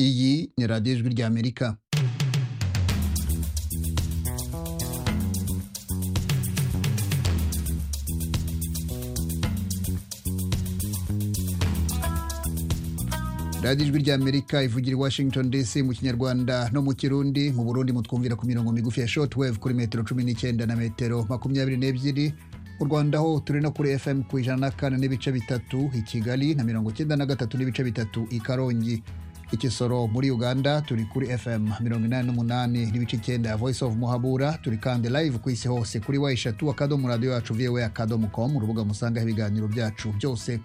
Iyi ni radiyo ijwi ry'Amerika. radiyo ijwi ry'amerika ivugira i washington dc mu kinyarwanda no mu kirundi mu burundi mutwumvira ku mirongo migufi ya shotwave kuri metero cumi n'icyenda na metero makumyabiri n'ebyiri mu rwanda ho turi no kuri fm ku ijana na kane n'ibice bitatu i kigali na mirongo icyenda na gatatu n'ibice bitatu i karongi i kisoro muri uganda turi kuri fm mirongo inani n'umunani n'ibice icyenda ya voice of muhabura turi kandi live ku isi hose kuri wa eshatu akadomo radiyo yacu vowe akadomo komu urubuga musangaho ibiganiro byacu byose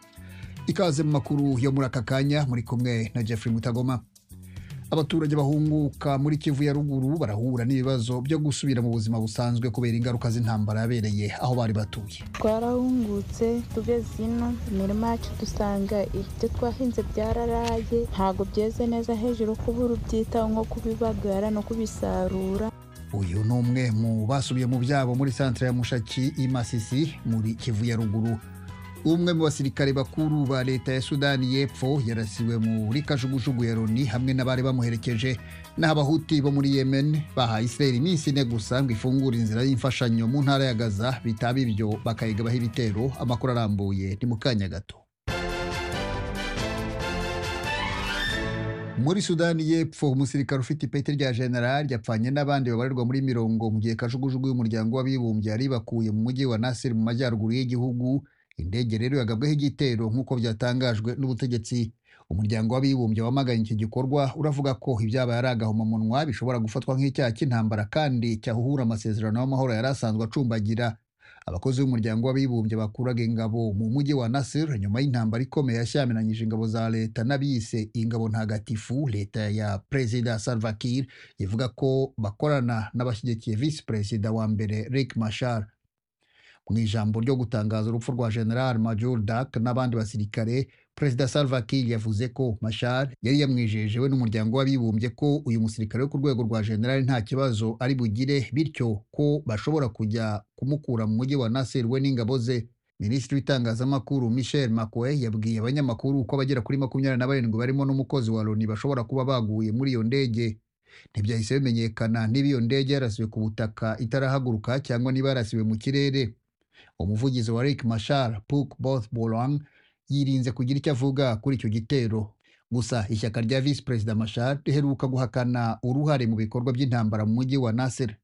ikaze mu makuru yo muri aka kanya muri kumwe na Jeffrey Mutagoma abaturage bahunguka muri Kivu ya ruguru barahura n'ibibazo byo gusubira mu buzima busanzwe kubera ingaruka z'intambara yabereye aho bari batuye twarahungutse tugeze ino imirima yacu dusanga ibyo twahinze byararaye ntabwo byeze neza hejuru kubura ubyitaho nko kubibagara no kubisarura uyu ni umwe mu basubiye mu byabo muri santire ya mushaki i masisi muri Kivu ya ruguru umwe mu basirikare bakuru ba leta ya sudani y'epfo yarasiwe muri kajugujugu ya loni hamwe n'abari bamuherekeje n'abahuti bo muri yemen bahaye israel iminsi ine gusa ngo ifungure inzira y'imfashanyo mu ntara ya gaza bitaba ibyo bakayigabaho ibitero amakuru arambuye ni mu kanya gato muri sudani y'epfo umusirikare ufite ipeti rya general yapfanye n'abandi babarirwa muri mirongo mu gihe kajugujugu y'umuryango w'abibumbye yaribakuye mu mujyi wa nasir mu majyaruguru y'igihugu indege rero yagabweho igitero nk'uko byatangajwe n'ubutegetsi umuryango w'abibumbye wamaganye iki gikorwa uravuga ko ibyabaye ari agahomamunwa bishobora gufatwa nk'icyaha cy'intambara kandi cyahuhura amasezerano y'amahoro yari asanzwe acumbagira abakozi b'umuryango w'abibumbye bakuraga ingabo mu mujyi wa nasir nyuma y'intambara ikomeye yashyamiranyije ingabo za leta n'abiyise ingabo ntagatifu leta ya perezida salva kiir ivuga ko bakorana n'abashyigikiye visi perezida wa mbere rick mashar mu ijambo ryo gutangaza urupfu rwa general major dak n'abandi basirikare perezida salva kiir yavuze ko mashar yari yamwijeje we n'umuryango w'abibumbye ko uyu musirikare wo ku rwego rwa general nta kibazo ari bugire bityo ko bashobora kujya kumukura mu mujyi wa nasir we n'ingabo ze minisitiri w'itangazamakuru michel makoe yabwiye abanyamakuru ko abagera kuri makumyabiri na barindwi barimo n'umukozi wa loni bashobora kuba baguye muri iyo ndege ntibyahise bimenyekana niba iyo ndege yarasiwe ku butaka itarahaguruka cyangwa niba yarasiwe mu kirere umuvugizi wa Rick Mashar Puk Both Bolong yirinze kugira icyo avuga kuri icyo gitero gusa ishyaka rya visi perezida Mashar riheruka guhakana uruhare mu bikorwa by'intambara mu mujyi wa Nasser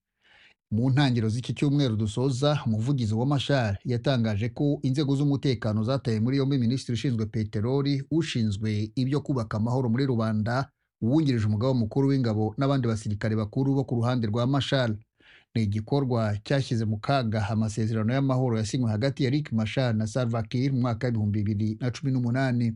mu ntangiriro z'iki cyumweru dusoza umuvugizi wa Mashar yatangaje ko inzego z'umutekano zataye muri yombi minisitiri ushinzwe peteroli ushinzwe ibyo kubaka amahoro muri rubanda uwungirije umugabo mukuru w'ingabo n'abandi basirikare bakuru bo ku ruhande rwa Mashar ni igikorwa cyashyize mu kaga amasezerano y'amahoro yasinywe hagati ya Rick Mashar na Salva Kiir mu mwaka w'ibihumbi bibiri na cumi n'umunani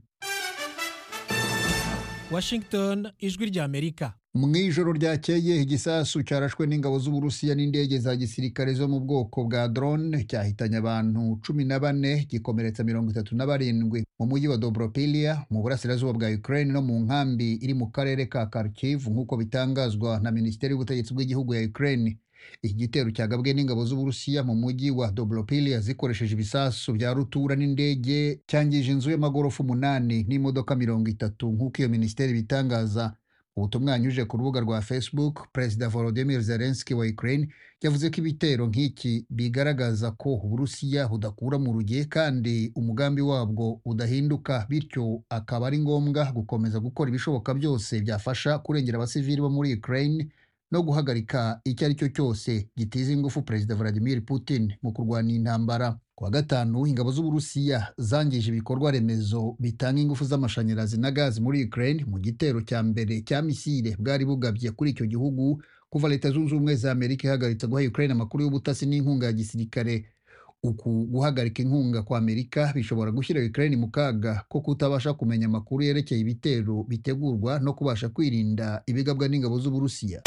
Washington ijwi ry'Amerika mu ijoro ryakeye igisasu cyarashwe n'ingabo z'uburusiya n'indege za gisirikare zo mu bwoko bwa drone cyahitanye abantu cumi na bane gikomeretsa mirongo itatu na barindwi mu mujyi wa dobropilia mu burasirazuba bwa ukraine no mu nkambi iri mu karere ka kharkiv nk'uko bitangazwa na minisiteri y'ubutegetsi bw'igihugu ya ukraine iki gitero cyagabwe n'ingabo z'uburusiya mu mujyi wa dobropilia zikoresheje ibisasu bya rutura n'indege cyangije inzu y'amagorofa umunani n'imodoka mirongo itatu nk'uko iyo minisiteri bitangaza ubutumwa yanyujije ku rubuga rwa facebook perezida volodymyr zelensky wa ukraine yavuze ko ibitero nk'iki bigaragaza ko uburusiya budakura mu rugiye kandi umugambi wabwo udahinduka bityo akaba ari ngombwa gukomeza gukora ibishoboka byose byafasha kurengera abasivili bo muri ukraine no guhagarika icyo ari cyo cyose gitiza ingufu perezida Vladimir Putin mu kurwanya intambara kuwa gatanu ingabo z'uburusiya zangije ibikorwa remezo bitanga ingufu z'amashanyarazi na gazi muri Ukraine mu gitero cya mbere cya misile bwari bugabye kuri icyo gihugu kuva leta zunze ubumwe za Amerika ihagaritse guha Ukraine amakuru y'ubutasi n'inkunga ya gisirikare uku guhagarika inkunga kwa Amerika bishobora gushyira Ukraine mu kaga ko kutabasha kumenya amakuru yerekeye ibitero bitegurwa no kubasha kwirinda ibigabwa n'ingabo z'uburusiya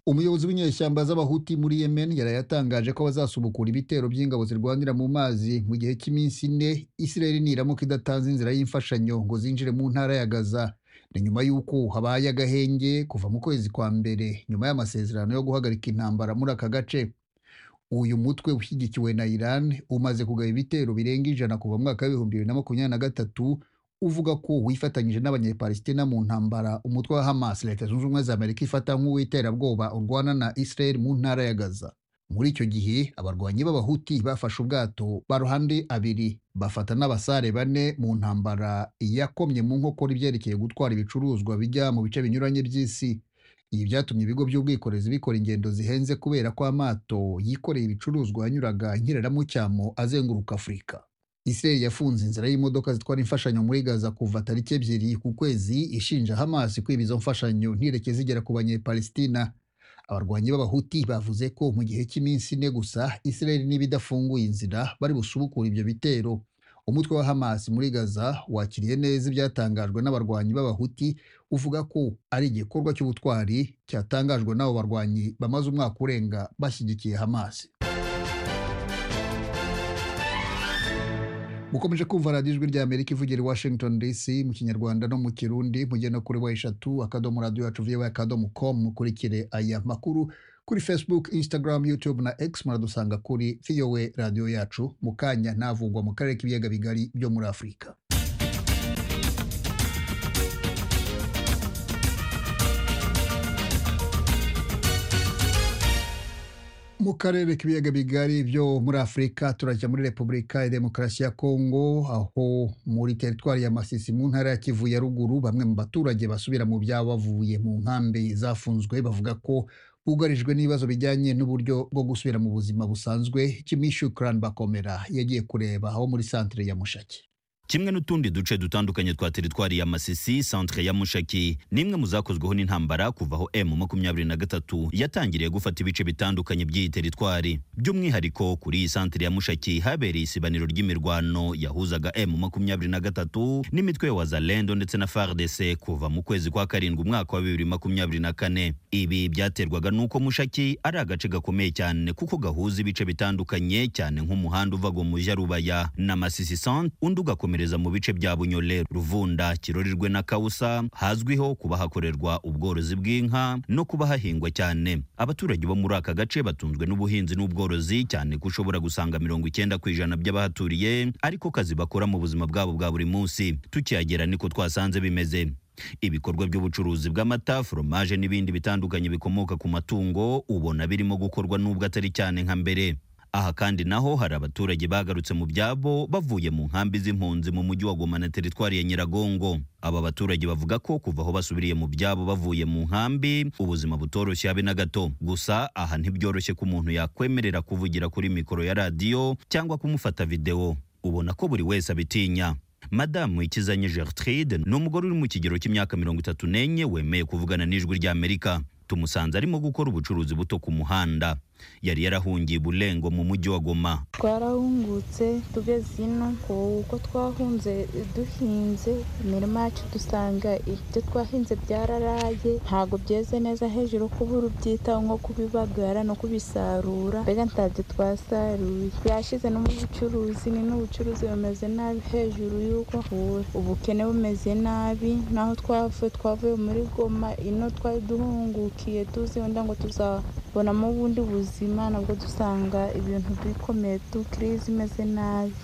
umuyobozi w'inyeshyamba z'abahuti muri yemen yaraye yatangaje ko bazasubukura ibitero by'ingabo zirwanira mu mazi mu gihe cy'iminsi ine israel niramuka idatanze inzira y'imfashanyo ngo zinjire mu ntara ya gaza ni nyuma y'uko habaye agahenge kuva mu kwezi kwa mbere nyuma y'amasezerano yo guhagarika intambara muri aka gace uyu mutwe ushyigikiwe na Iran umaze kugaba ibitero birenga ijana kuva mu mwaka w'ibihumbi bibiri na makumyabiri na gatatu uvuga ko wifatanyije n'abanyepalistina mu ntambara umutwe wa Hamas leta zunze ubumwe za Amerika ifata nk'uw'iterabwoba urwana na Israel mu ntara ya Gaza muri icyo gihe abarwanyi b'abahuti bafashe ubwato baruhande abiri bafata n'abasare bane mu ntambara yakomye mu nkokora ibyerekeye gutwara ibicuruzwa bijya mu bice binyuranye by'isi ibi byatumye ibigo by'ubwikorezi bikora ingendo zihenze kubera ko amato yikoreye ibicuruzwa yanyuraga nkiraramucyamo azenguruka afurika Israel yafunze inzira y'imodoka zitwara imfashanyo muri Gaza kuva tariki ebyiri ku kwezi ishinja Hamas kwiba izo mfashanyo ntireke zigera ku banyepalistina abarwanyi b'abahuti bavuze ko mu gihe cy'iminsi ine gusa Israel niba idafunguye inzira bari busubukura ibyo bitero umutwe wa Hamas muri Gaza wakiriye neza ibyatangajwe n'abarwanyi b'abahuti uvuga ko ari igikorwa cy'ubutwari cyatangajwe n'abo barwanyi bamaze umwaka urenga bashyigikiye Hamas mukomeje kumva radiyo ijwi rya amerika ivugira i washington dc mu kinyarwanda no mu kirundi mugenda kuri wa eshatu akadomo radiyo yacu viyowe akadomo komu mukurikire aya makuru kuri facebook instagram youtube na x muradusanga kuri viyowe radiyo yacu mu kanya ntavugwa mu karere k'ibiyaga bigari byo muri afurika mu karere k'ibiyaga bigari byo muri afurika turajya muri repubulika ya demokarasi ya kongo aho muri teritwari ya masisi mu ntara ya kivu ya ruguru bamwe mu baturage basubira mu byabo bavuye mu nkambi zafunzwe bavuga ko bugarijwe n'ibibazo bijyanye n'uburyo bwo gusubira mu buzima busanzwe kimishu karani bakomera yagiye kureba aho muri santire ya mushaki kimwe n'utundi duce dutandukanye twa teritwari ya masisi centre ya mushaki ni imwe mu zakozweho n'intambara kuva aho m makumyabiri na gatatu yatangiriye gufata ibice bitandukanye by'iyi teritwari by'umwihariko kuri iyi centre ya mushaki habereye isibaniro ry'imirwano yahuzaga m makumyabiri na gatatu n'imitwe ya wazalendo ndetse na fardc kuva mu kwezi kwa karindwi umwaka wa bibiri makumyabiri na kane ibi byaterwaga n'uko mushaki ari agace gakomeye cyane kuko gahuza ibice bitandukanye cyane nk'umuhanda uva mu jarubaya na masisi centre undi ugakomera gukomereza mu bice bya Bunyole, Ruvunda, Kirorirwe na Kausa hazwiho kuba hakorerwa ubworozi bw'inka no kuba hahingwa cyane. Abaturage bo muri aka gace batunzwe n'ubuhinzi n'ubworozi cyane ko ushobora gusanga mirongo icyenda ku ijana by'abahaturiye ariko kazi bakora mu buzima bwabo bwa buri munsi. Tukihagera niko twasanze bimeze. ibikorwa by'ubucuruzi bw'amata foromaje n'ibindi bitandukanye bikomoka ku matungo ubona birimo gukorwa n'ubwo atari cyane nka mbere aha kandi naho hari abaturage bagarutse mu byabo bavuye mu nkambi z'impunzi mu mujyi wa Goma na teritwari ya Nyiragongo aba baturage bavuga ko kuva aho basubiriye mu byabo bavuye mu nkambi ubuzima butoroshye habe na gato gusa aha ntibyoroshye ko umuntu yakwemerera kuvugira kuri mikoro ya radiyo cyangwa kumufata videwo ubona ko buri wese abitinya madamu ikizanye gertrude ni umugore uri mu kigero cy'imyaka mirongo itatu n'enye wemeye kuvugana n'ijwi ry'amerika tumusanze arimo gukora ubucuruzi buto ku muhanda yari yarahungiye bulengo mu mujyi wa goma twarahungutse tugeze ino kuko twahunze duhinze imirima yacu dusanga ibyo twahinze byararaye ntabwo byeze neza hejuru ko uba ubyitaho nko kubibagara no kubisarura mbega ntabyo twasaruye byashize no mu bucuruzi ni n'ubucuruzi bumeze nabi hejuru y'uko hura ubukene bumeze nabi naho twavuye twavuye muri goma ino twari duhungukiye tuzi wenda ngo tuzabonamo ubundi buzima ubuzima nabwo dusanga ibintu bikomeye tu kirizi imeze nabi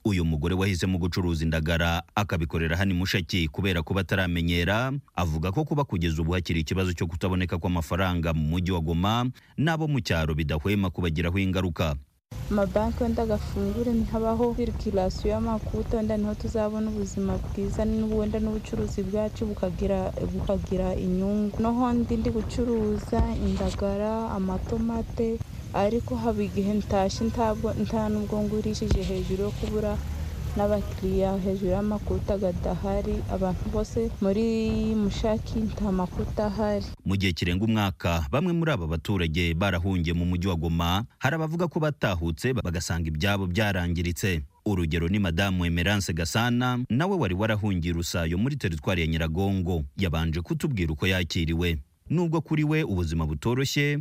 uyu mugore wahisemo gucuruza indagara akabikorera hano mushaki kubera kuba ataramenyera avuga ko kuba kugeza ubu hakiri ikibazo cyo kutaboneka kw'amafaranga mu mujyi wa goma n'abo mu cyaro bidahwema kubagiraho ingaruka amabanki wenda agafungure ntihabaho sirikirasiyo y'amakuta wenda niho tuzabona ubuzima bwiza wenda n'ubucuruzi bwacu bukagira bukagira inyungu noho ndi ndi gucuruza indagara amatomate ariko haba igihe ntashye ntabwo nta n'ubwo ngurishije hejuru yo kubura n'abakiriya hejuru y'amakuta adahari abantu bose muri mushaki nta makuta ahari mu gihe kirenga umwaka bamwe muri aba baturage barahungiye mu mujyi wa goma hari abavuga ko batahutse bagasanga ibyabo byarangiritse urugero ni madamu emerance gasana nawe wari warahungiye rusayo muri teritwari ya nyiragongo yabanje kutubwira uko yakiriwe nubwo kuri we ubuzima butoroshye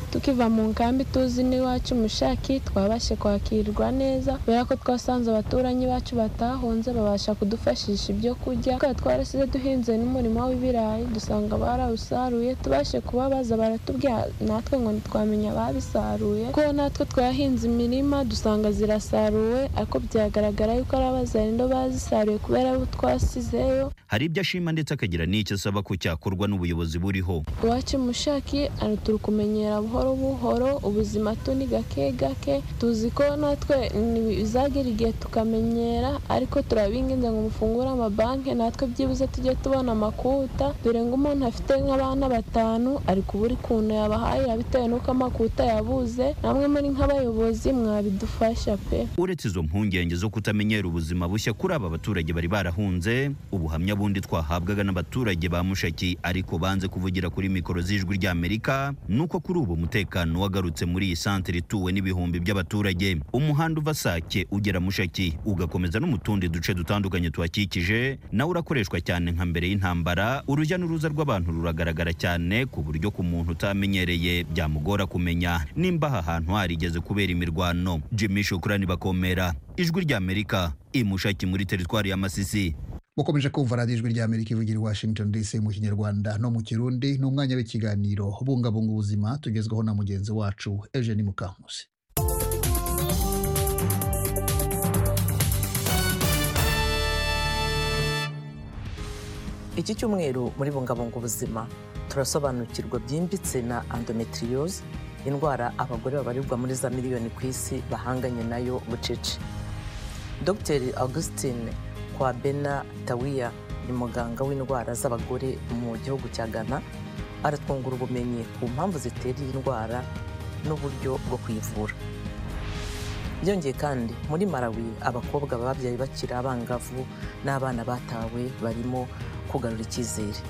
tukiva mu nkambi tuzi n'iwacu mushaki twabashe kwakirwa neza kubera ko twasanze abaturanyi bacu batahunze babasha kudufashisha ibyo kurya tukaba twarasize duhinze n'umurimo w'ibirayi dusanga barawusaruye tubashe kuba baza baratubwira natwe ngo ntitwamenya ababisaruye kuko natwe twahinze imirima dusanga zirasaruwe ariko byagaragara yuko ari abazarindo bazisaruye kubera abo twasizeyo hari ibyo ashima ndetse akagira n'icyo asaba ko cyakorwa n'ubuyobozi buriho iwacu mushaki turi kumenyera buhoro buhoro ubuzima tuniga gake gake tuzi ko natwe bizagera igihe tukamenyera ariko turabinginze ngo mufungure amabanki natwe byibuze tujye tubona amakuta dore ngo umuntu afite nk'abana batanu ari kubura ukuntu yabahahira bitewe n'uko amakuta yabuze namwe muri nk'abayobozi mwabidufasha pe uretse izo mpungenge zo kutamenyera ubuzima bushya kuri aba baturage bari barahunze ubuhamya bundi twahabwaga n'abaturage ba mushaki ariko banze kuvugira kuri mikoro z'ijwi ry'amerika ni uko kuri ubu umutekano wagarutse muri iyi santere ituwe n'ibihumbi by'abaturage umuhanda uva sake ugera mushaki ugakomeza no mu tundi duce dutandukanye tuhakikije nawe urakoreshwa cyane nka mbere y'intambara urujya n'uruza rw'abantu ruragaragara cyane ku buryo ku muntu utamenyereye byamugora kumenya nimba aha hantu harigeze kubera imirwano jimmy shukurani bakomera ijwi ry'amerika imushaki muri teritwari ya masisi mukomeje kumva radiyo ijwi ry'amerika ivugira i washington dc mu kinyarwanda no mu kirundi ni umwanya w'ikiganiro bungabunga ubuzima tugezwaho na mugenzi wacu eugene mukankusi iki cyumweru muri bungabunga ubuzima turasobanukirwa byimbitse na endometriose indwara abagore babarirwa muri za miliyoni ku isi bahanganye nayo bucece dr augustine kwa bena tawiya ni muganga w'indwara z'abagore mu gihugu cya ghana aratwungura ubumenyi ku mpamvu zitera iyi ndwara n'uburyo bwo kuyivura byongeye kandi muri malawi abakobwa babyaye bakiri abangavu n'abana batawe barimo kugarura icyizere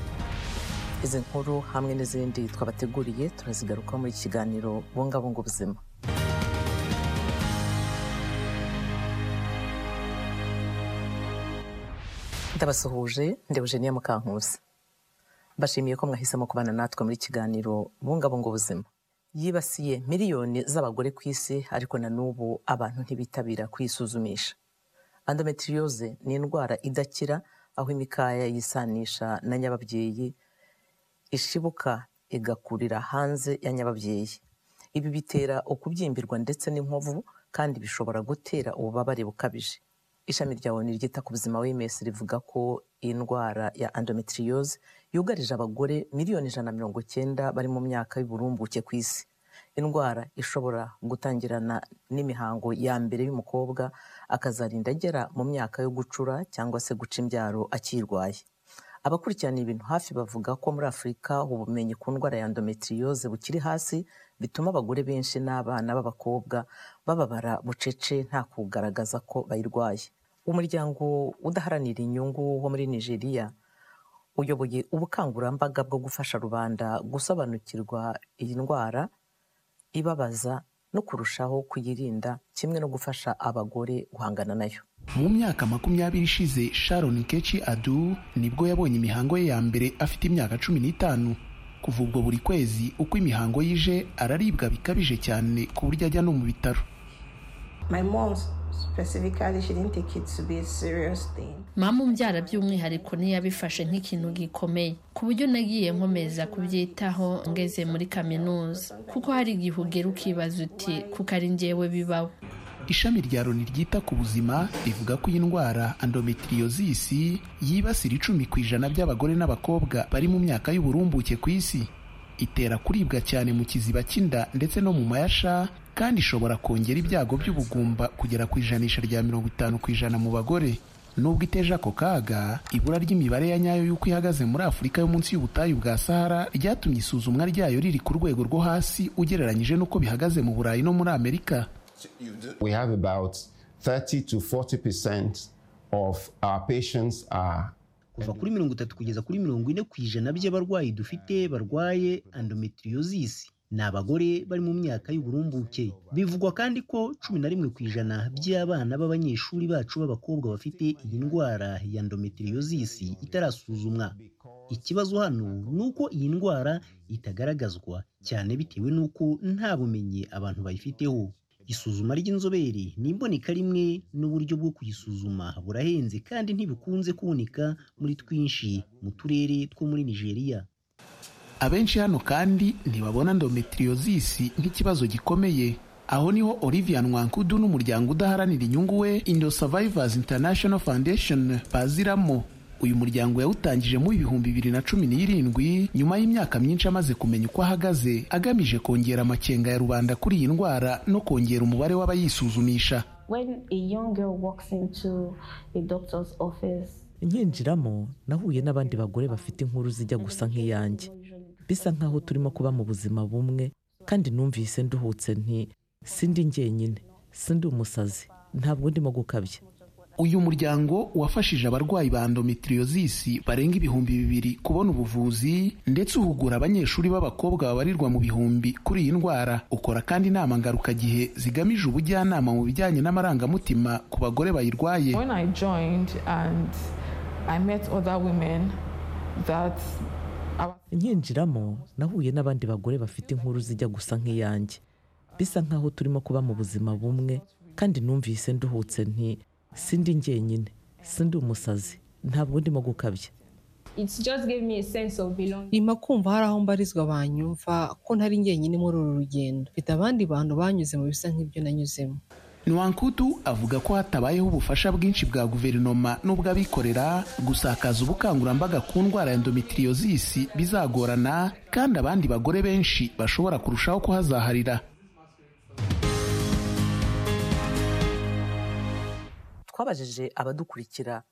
izi nkuru hamwe n'izindi twabateguriye turazigarukaho muri iki kiganiro bungabunga ubuzima ndabasuhuje ndi Eugenia Mukankusi bashimiye ko mwahisemo kubana natwe muri kiganiro bungabunga ubuzima yibasiye miliyoni z'abagore ku isi ariko na n'ubu abantu ntibitabira kwisuzumisha endometriose ni indwara idakira aho imikaya yisanisha na nyababyeyi ishibuka igakurira hanze ya nyababyeyi ibi bitera ukubyimbirwa ndetse n'inkovu kandi bishobora gutera ububabare bukabije ishami rya oni ryita ku buzima w'imesi rivuga ko indwara ya endometriose yugarije abagore miliyoni ijana na mirongo cyenda bari mu myaka y'uburumbuke ku isi indwara ishobora gutangirana n'imihango ya mbere y'umukobwa akazarinda agera mu myaka yo gucura cyangwa se guca imbyaro akirwaye abakurikirana ibintu hafi bavuga ko muri afurika ubumenyi ku ndwara ya endometriose bukiri hasi bituma abagore benshi n'abana b'abakobwa bababara bucece nta kugaragaza ko bayirwaye umuryango udaharanira inyungu wo muri nigeria uyoboye ubukangurambaga bwo gufasha rubanda gusobanukirwa iyi ndwara ibabaza no kurushaho kuyirinda kimwe no gufasha abagore guhangana nayo mu myaka makumyabiri ishize sharon kechi adu nibwo yabonye imihango ye ya mbere afite imyaka cumi n'itanu kuva ubwo buri kwezi uko imihango yije araribwa bikabije cyane ku buryo ajya no mu bitaro mama umbyara by'umwihariko ntiyabifashe nk'ikintu gikomeye ku buryo nagiye nkomeza kubyitaho ngeze muri kaminuza kuko hari igihe ugera ukibaza uti kuko ari njyewe bibaho ishami rya loni ryita ku buzima rivuga ko iyi ndwara endometriosis yibasira icumi ku ijana by'abagore n'abakobwa bari mu myaka y'uburumbuke ku isi itera kuribwa cyane mu kiziba cy'inda ndetse no mu mayasha kandi ishobora kongera ibyago by'ubugumba kugera ku ijanisha rya mirongo itanu ku ijana mu bagore nubwo iteje ako kaga ibura ry'imibare ya nyayo y'uko ihagaze muri afurika yo munsi y'ubutayu bwa sahara ryatumye isuzumwa ryayo riri ku rwego rwo hasi ugereranyije n'uko bihagaze mu burayi no muri amerika We have about 30 to 40 percent of our patients are kuva kuri mirongo itatu kugeza kuri mirongo ine ku ijana by'abarwayi dufite barwaye endometriosis ni abagore bari mu myaka y'uburumbuke bivugwa kandi ko cumi na rimwe ku ijana by'abana b'abanyeshuri bacu b'abakobwa bafite iyi ndwara ya endometriosis itarasuzumwa ikibazo hano ni uko iyi ndwara itagaragazwa cyane bitewe n'uko nta bumenyi abantu bayifiteho isuzuma ry'inzobere ni imboneka rimwe n'uburyo bwo kuyisuzuma burahenze kandi ntibikunze kuboneka muri twinshi mu turere two muri nigeria abenshi hano kandi ntibabona endometriosisi nk'ikibazo gikomeye aho niho olivier nwankudu n'umuryango udaharanira inyungu we indo survivors international foundation baziramo uyu muryango yawutangije mu ibihumbi bibiri na cumi n'irindwi nyuma y'imyaka myinshi amaze kumenya uko ahagaze agamije kongera amakenga ya rubanda kuri iyi ndwara no kongera umubare w'abayisuzumisha When a young girl walks into a doctor's office, nkinjiramo nahuye n'abandi bagore bafite inkuru zijya gusa nk'iyanjye bisa nk'aho turimo kuba mu buzima bumwe kandi numvise nduhutse nti sindi njyenyine sindi umusazi ntabwo ndimo gukabya uyu muryango wafashije abarwayi ba endometriosis barenga ibihumbi bibiri kubona ubuvuzi ndetse uhugura abanyeshuri b'abakobwa babarirwa mu bihumbi kuri iyi ndwara ukora kandi inama ngarukagihe zigamije ubujyanama mu bijyanye n'amarangamutima ku bagore bayirwaye When I joined and I met other women that nkinjiramo nahuye n'abandi bagore bafite inkuru zijya gusa nk'iyanjye bisa nk'aho turimo kuba mu buzima bumwe kandi numvise nduhutse nti sindi njyenyine sindi umusazi ntabwo ndimo gukabya it just gave me a sense of belonging. nyuma kumva hari aho mbarizwa banyumva ko ntari njyenyine muri uru rugendo mfite abandi bantu banyuze mu bisa nk'ibyo nanyuzemo nwankudu avuga ko hatabayeho ubufasha bwinshi bwa guverinoma n'ubw'abikorera gusakaza ubukangurambaga ku ndwara ya endometriosis bizagorana kandi abandi bagore benshi bashobora kurushaho kuhazaharira twabajije abadukurikira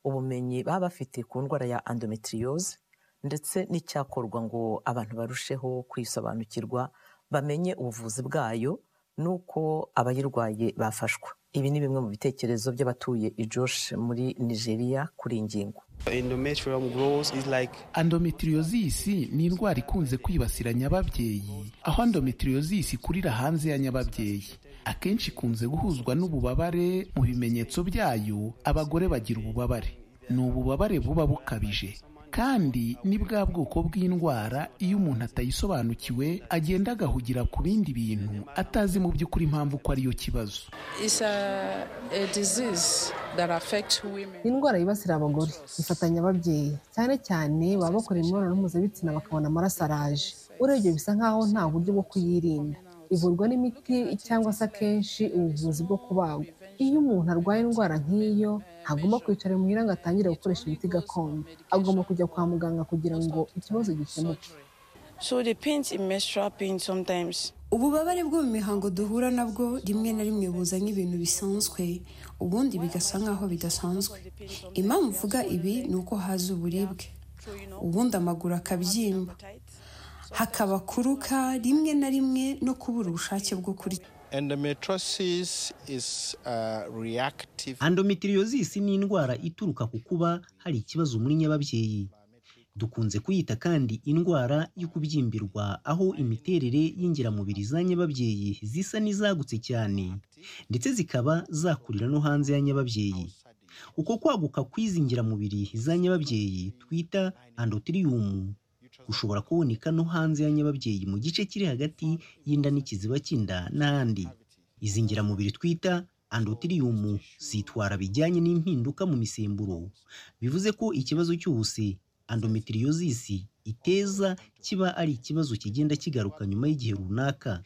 ubumenyi baba bafite ku ndwara ya endometriose ndetse n'icyakorwa ngo abantu barusheho kwisobanukirwa bamenye ubuvuzi bwayo n'uko abayirwaye bafashwa ibi ni bimwe mu bitekerezo by'abatuye ijosh muri nigeria kuri iyi ngingo endometriosis ni indwara ikunze kwibasira nyababyeyi aho endometriosis ikurira hanze ya nyababyeyi akenshi ikunze guhuzwa n'ububabare mu bimenyetso byayo abagore bagira ububabare ni ububabare buba bukabije kandi ni bwa bwoko bw'indwara iyo umuntu atayisobanukiwe agenda agahugira ku bindi bintu atazi mu by'ukuri impamvu ko ariyo kibazo indwara yibasira abagore ifatanya ababyeyi cyane cyane baba bakora imibonano mpuzabitsina bakabona amaraso araje urebye bisa nk'aho nta buryo bwo kuyirinda ivurwa n'imiti cyangwa se akenshi ubuvuzi bwo kubagwa iyo umuntu arwaye indwara nk'iyo ntagomba kwicara imuhira ngo atangire gukoresha imiti gakondo agomba kujya kwa muganga kugira ngo ikibazo gikemuke ububabare bwo mu mihango duhura nabwo rimwe na rimwe buza nk'ibintu bisanzwe ubundi bigasa nk'aho bidasanzwe impamvu uvuga ibi ni uko haza uburibwe ubundi amaguru akabyimba hakaba kuruka rimwe na rimwe no kubura ubushake bwo kurya Endometriosis is uh, reactive. endometriosis ni indwara ituruka ku kuba hari ikibazo muri nyababyeyi dukunze kuyita kandi indwara y'ukubyimberwa aho imiterere y'ingiramubiri za nyababyeyi zisa n'izagutse cyane ndetse zikaba zakurira no hanze ya nyababyeyi uko kwaguka kw'izi ngiramubiri za nyababyeyi twita andotiriyumu ushobora kuboneka no hanze ya nyababyeyi mu gice kiri hagati y'inda n'ikiziba cy'inda n'ahandi izi ngiramubiri twita andotiriyumu zitwara bijyanye n'impinduka mu misemburo bivuze ko ikibazo cyose endometriosis iteza kiba ari ikibazo kigenda kigaruka nyuma y'igihe runaka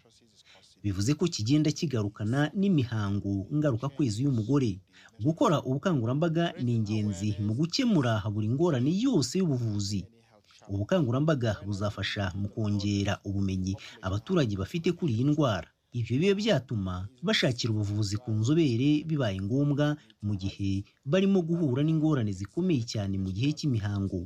bivuze ko kigenda kigarukana n'imihango ngarukakwezi y'umugore gukora ubukangurambaga ni ingenzi mu gukemura buri ngorane yose y'ubuvuzi ubukangurambaga buzafasha mu kongera ubumenyi abaturage bafite kuri iyi ndwara ibyo biba byatuma bashakira ubuvuzi ku nzobere bibaye ngombwa mu gihe barimo guhura n'ingorane zikomeye cyane mu gihe cy'imihango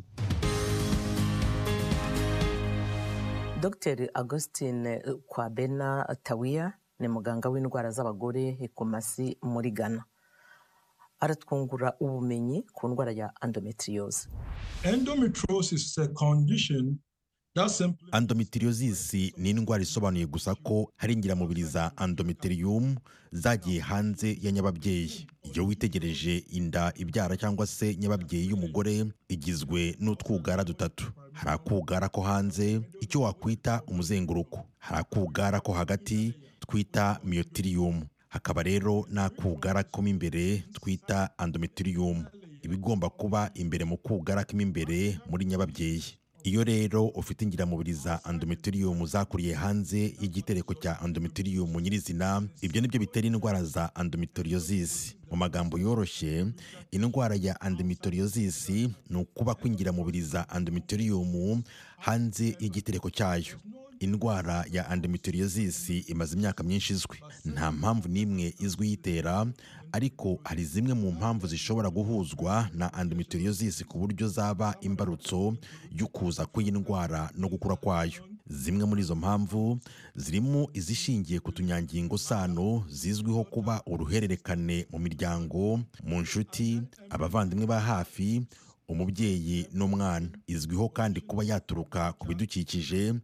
dr augustine kwabena tawiya ni muganga w'indwara z'abagore ekomasi muri ghana aratwungura ubumenyi ku ndwara ya endometriose endometriosis is a condition endometriosis ni indwara isobanuye gusa ko hari ingiramubiri za endometrium zagiye hanze ya nyababyeyi iyo witegereje inda ibyara cyangwa se nyababyeyi y'umugore igizwe n'utwugara dutatu hari akugara ko hanze icyo wakwita umuzenguruko hari akugara ko hagati twita myotirium hakaba rero n'akugara ko mo imbere twita endometrium ibigomba kuba imbere mu kugara ko mo imbere muri nyababyeyi iyo rero ufite ingiramubiri za endometrium zakuriye hanze y'igitereko cya endometrium nyirizina ibyo nibyo bitera indwara za endometriosis mu magambo yoroshye indwara ya endometriosis ni ukuba kw'ingiramubiri za endometrium hanze y'igitereko cyayo indwara ya endometriosis imaze imyaka myinshi izwi nta mpamvu n'imwe izwi yitera ariko hari zimwe mu mpamvu zishobora guhuzwa na endometriosis ku buryo zaba imbarutso y'ukuza kw'iyi ndwara no gukura kwayo zimwe muri izo mpamvu zirimo izishingiye ku tunyangingo sano zizwiho kuba uruhererekane mu miryango mu nshuti abavandimwe ba hafi umubyeyi n'umwana izwiho kandi kuba yaturuka ku bidukikije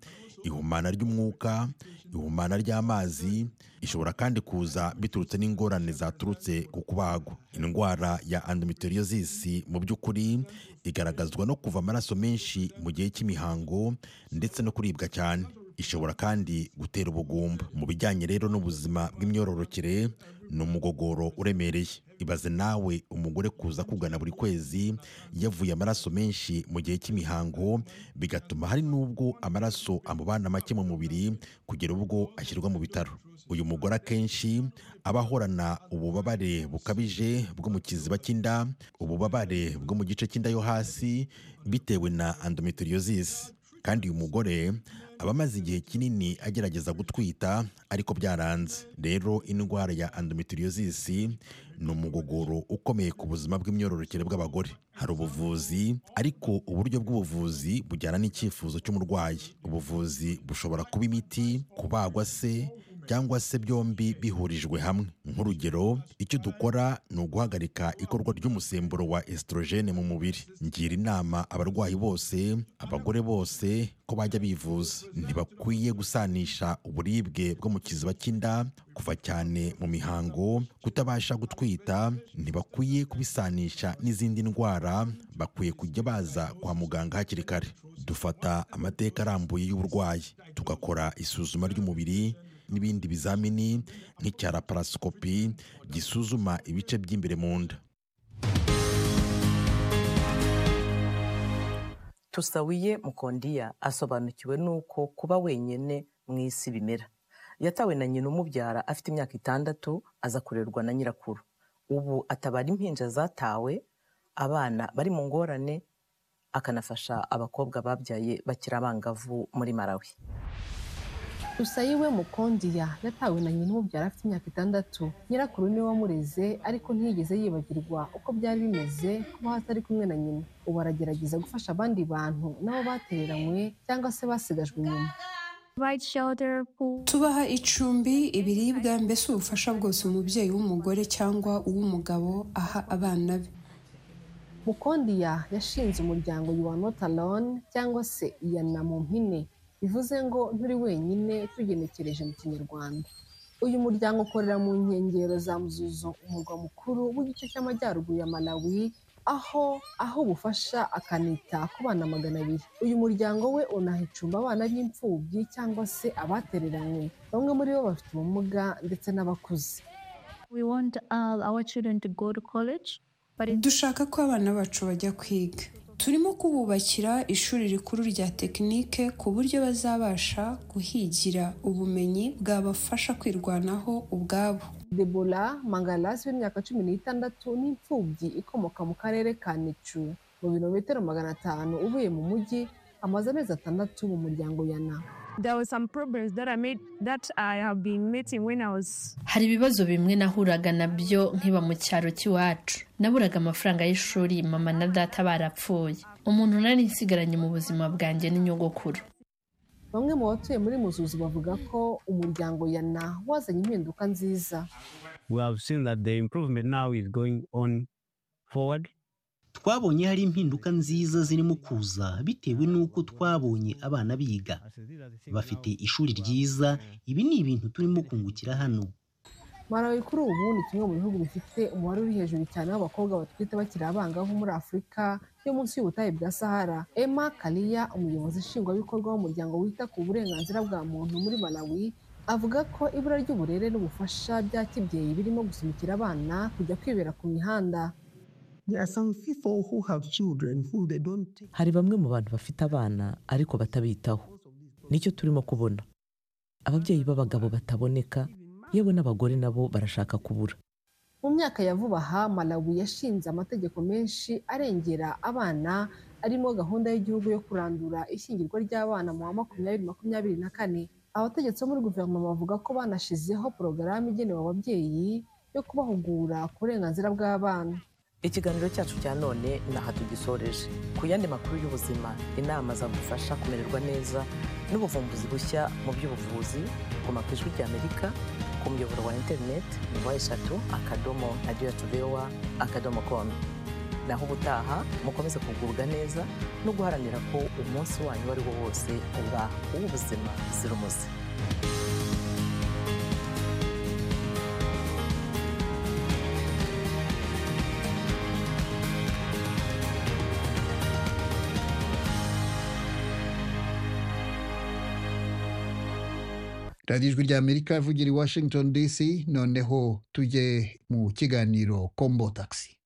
ihumana ry'umwuka ihumana ry'amazi ishobora kandi kuza biturutse n'ingorane zaturutse ku kubagwa indwara ya endometriosis mu by'ukuri igaragazwa no kuva amaraso menshi mu gihe cy'imihango ndetse no kuribwa cyane ishobora kandi gutera ubugumba mu bijyanye rero n'ubuzima bw'imyororokere ni umugogoro uremereye ibaze nawe umugore kuza kugana buri kwezi yavuye amaraso menshi mu gihe cy'imihango bigatuma hari n'ubwo amaraso amubana make mu mubiri kugera ubwo ashyirwa mu bitaro uyu mugore akenshi aba ahorana ububabare bukabije bwo mu kiziba cy'inda ububabare bwo mu gice cy'inda yo hasi bitewe na endometriosis kandi uyu mugore aba amaze igihe kinini agerageza gutwita ariko byaranze rero indwara ya endometriosis ni umugogoro ukomeye ku buzima bw'imyororokere bw'abagore hari ubuvuzi ariko uburyo bw'ubuvuzi bujyana n'icyifuzo cy'umurwayi ubuvuzi bushobora kuba imiti kubagwa se cyangwa se byombi bihurijwe hamwe nk'urugero icyo dukora ni uguhagarika ikorwa ry'umusemburo wa esitorogene mu mubiri ngira inama abarwayi bose abagore bose ko bajya bivuza ntibakwiye gusanisha uburibwe bwo mu kiziba cy'inda kuva cyane mu mihango kutabasha gutwita ntibakwiye kubisanisha n'izindi ndwara bakwiye kujya baza kwa muganga hakiri kare dufata amateka arambuye y'uburwayi tugakora isuzuma ry'umubiri n'ibindi bizamini nk'icya laparosikopi gisuzuma ibice by'imbere mu nda tusawiye mukondiya asobanukiwe n'uko kuba wenyine mu isi bimera yatawe na nyina umubyara afite imyaka itandatu aza kurerwa na nyirakuru ubu atabara impinja zatawe abana bari mu ngorane akanafasha abakobwa babyaye bakiri abangavu muri Malawi. Tusayiwe Mukondiya yatawe na nyina umubyara afite imyaka itandatu nyirakuru niwe wamureze ariko ntiyigeze yibagirwa uko byari bimeze kuba atari kumwe na nyina ubu aragerageza gufasha abandi bantu nabo batereranywe cyangwa se basigajwe inyuma tubaha icumbi ibiribwa mbese ubufasha bwose umubyeyi w'umugore cyangwa uw'umugabo aha abana be mukondiya yashinze umuryango yuwa notalone cyangwa se iyana mu mpine bivuze ngo nturi wenyine tugenekereje mu kinyarwanda uyu muryango ukorera mu nkengero za muzuzo umurwa mukuru w'igice cy'amajyaruguru ya malawi aho aho ubufasha akanita ku bana magana abiri uyu muryango we unahicumba abana b'imfubyi cyangwa se abatereranywe bamwe muri bo bafite ubumuga ndetse n'abakuze dushaka ko abana bacu bajya kwiga turimo kububakira ishuri rikuru rya tekinike ku buryo bazabasha guhigira ubumenyi bwabafasha kwirwanaho ubwabo debora mangalasi w'imyaka cumi n'itandatu n'imfubyi ikomoka mu karere ka nicu mu birometero magana atanu uvuye mu mujyi amaze amezi atandatu mu muryango yana hari ibibazo bimwe nahuraga nabyo nkiba mu cyaro cy'iwacu naburaga amafaranga y'ishuri mama na data barapfuye umuntu nari nsigaranye mu buzima bwanjye n'inyogokuru bamwe mu batuye muri muzuzu bavuga ko umuryango yana wazanye impinduka nziza twabonye hari impinduka nziza zirimo kuza bitewe n'uko twabonye abana biga bafite ishuri ryiza ibi ni ibintu turimo kungukira hano malawi kuri ubu ni kimwe mu bihugu bifite umubare uri hejuru cyane w'abakobwa batwite bakiri abangavu muri afurika yo munsi y'ubutayu bwa sahara emma kariya umuyobozi nshingwabikorwa w'umuryango wita ku burenganzira bwa muntu muri malawi avuga ko ibura ry'uburere n'ubufasha bya kibyeyi birimo gusunikira abana kujya kwibera ku mihanda hari bamwe mu bantu bafite abana ariko batabitaho nicyo turimo kubona ababyeyi b'abagabo bataboneka yewe n'abagore nabo barashaka kubura mu myaka ya vuba aha malawi yashinze amategeko menshi arengera abana arimo gahunda y'igihugu yo kurandura ishyingirwa ry'abana mu wa makumyabiri makumyabiri na kane abategetsi bo muri guverinoma bavuga ko banashyizeho porogaramu igenewe ababyeyi yo kubahugura ku burenganzira bw'abana ikiganiro cyacu cya none aha tugisoreje ku yandi makuru y'ubuzima inama zagufasha kumererwa neza n'ubuvumbuzi bushya mu by'ubuvuzi guma ku ijwi ry'amerika ku muyoboro wa interineti wa eshatu akadomo radiyo tubewa akadomo komu naho ubutaha mukomeze kugubwa neza no guharanira ko umunsi wanyu uwo ari wo wose uba uw'ubuzima buzira umuze radiyo ijwi rya amerika ivugira i washington dc noneho tujye mu kiganiro kombo taxi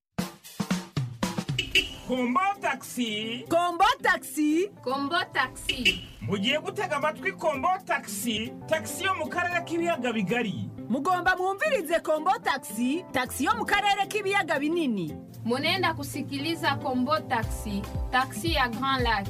kombo takisi kombo takisi kombo takisi mugiye gutega amatwi kombo takisi takisi yo mu karere k'ibiyaga bigari mugomba mwumvirize kombo takisi takisi yo mu karere k'ibiyaga binini munenda kusikiliza kombo takisi takisi ya grand lac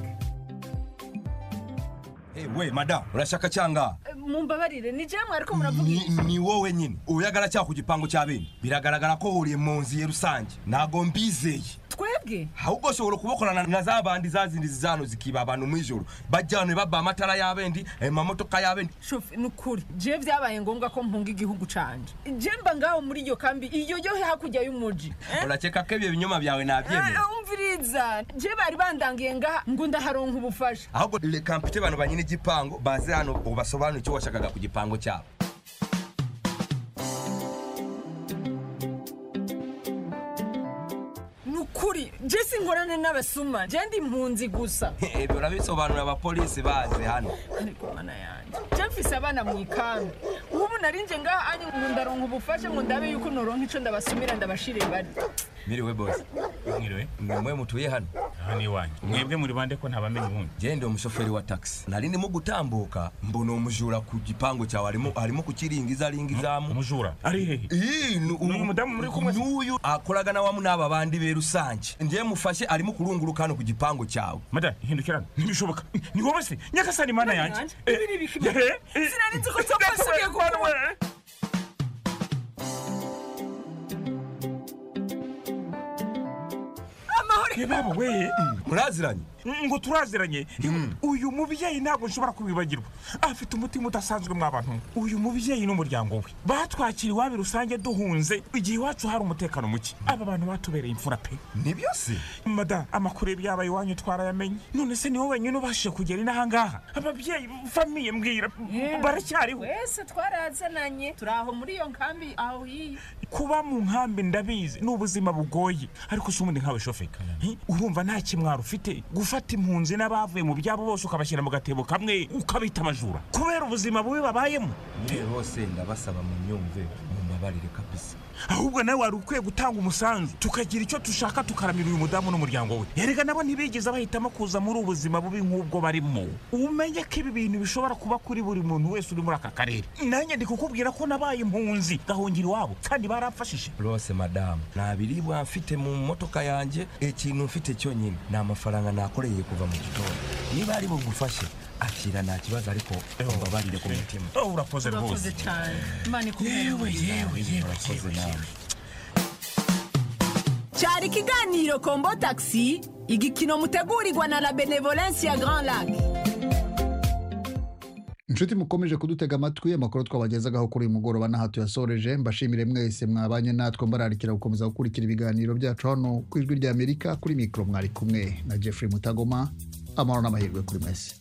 Hey, we madamu urashaka cyanga mumbabarire ni jemwe ariko muravuga Ni- ni wowe nyine uyagara cyangwa ku gipangu cya bene biragaragara ko uhuriye mu nzu ye rusange ntago mbizeye twebwe ahubwo ushobora kubakorana na za bandi za zindi zizano zikiba abantu mu ijoro bajyanwe baba amatara y'abendi amamodoka y'abendi shofi ni ukuri je byabaye ngombwa ko mpunga igihugu canje je mba ngaho muri iyo kambi iyo yo hakurya y'umuji urakeka ko ibyo binyoma byawe nabyemera Eh, umviriza je bari bandangiye ngaha ngo ndaharonka ubufasha ahubwo reka mpite abantu banyine igipangu baze hano ubasobanurire icyo washakaga ku gipangu cyabo ni ukuri je sinkorane n'abasuma je ndi impunzi gusa ibyo urabisobanurira abapolisi baze hano ariko mana yanjye je mfise abana mu ikambi ubu narinje ngaha anye ngo ndaronka ubufasha ngo ndabe yuko noronka ico ndabasumira ndabashire bari miriwe bose mwiriwe mwe mutuye hano hano iwanyu mwebwe muri bande ko ntabamenye ubundi jye ndi umushoferi wa taxi nari ndimo gutambuka mbona umujura ku gipangu cyawe arimo arimo kukiringiza aringa izamu umujura ari hehe uyu mudamu muri kumwe n'uyu akoraga na wamu n'aba bandi be rusange njye mufashe arimo kurunguruka hano ku gipangu cyawe madamu hindukirana ntibishoboka ni wowe se nyakasani mana yanjye ibi ni ibiki sinarinzi ko tom asubiye kuvuga yebabo we muraziranye ngo turaziranye uyu mubyeyi ntabwo nshobora kubibagirwa afite umutima udasanzwe mw'abantu uyu mubyeyi n'umuryango we batwakira iwabo rusange duhunze igihe iwacu hari umutekano muke aba bantu batubereye imfura pe ni byose mada amakuru y'ibyaba iwanyu twarayamenye none se niwe wenyine ubashije kugera inahangaha ababyeyi famiye mbwira baracyariho wese twarazananye turi aho muri iyo nkambi aho hiye kuba mu nkambi ndabizi ni ubuzima bugoye ariko si ubundi nkawe shofeka Hi, urumva nta kimwaro ufite gufata impunzi n'abavuye mu byabo bose ukabashyira mu gatebo kamwe ukabita amajura kubera ubuzima bubi babayemo mwe bose ndabasaba mu myumve mu mabarire kabisa ahubwo nawe wari ukwiye gutanga umusanzu tukagira icyo dushaka tukaramira uyu mudamu n'umuryango we erega nabo ntibigeze bahitamo kuza muri ubu buzima bubi nk'ubwo barimo umenye ko ibi bintu bishobora kuba kuri buri muntu wese uri muri aka karere nanjye ndi kukubwira ko nabaye impunzi gahungira iwabo kandi baramfashije rose madamu nta biribwa mfite mu modoka yanjye ikintu mfite cyonyine ni amafaranga nakoreye kuva mu gitondo niba ari bugufashe akira nta kibazo ariko umbabarire ku mutima Oh, urakoze turakoze rwose cyane imana yewe yewe yewe urakoze nawe cyari ikiganiro kombo taxi igikino mutegurirwa na la benevolence ya grand lac inshuti mukomeje kudutega amatwi amakuru twabagezagaho kuri uyu mugoroba n'aha tuyasoreje mbashimire mwese mwabanye natwe mbararikira gukomeza gukurikira ibiganiro byacu hano ku ijwi ry'amerika kuri mikoro mwari kumwe na jeffrey mutagoma amahoro n'amahirwe kuri mwese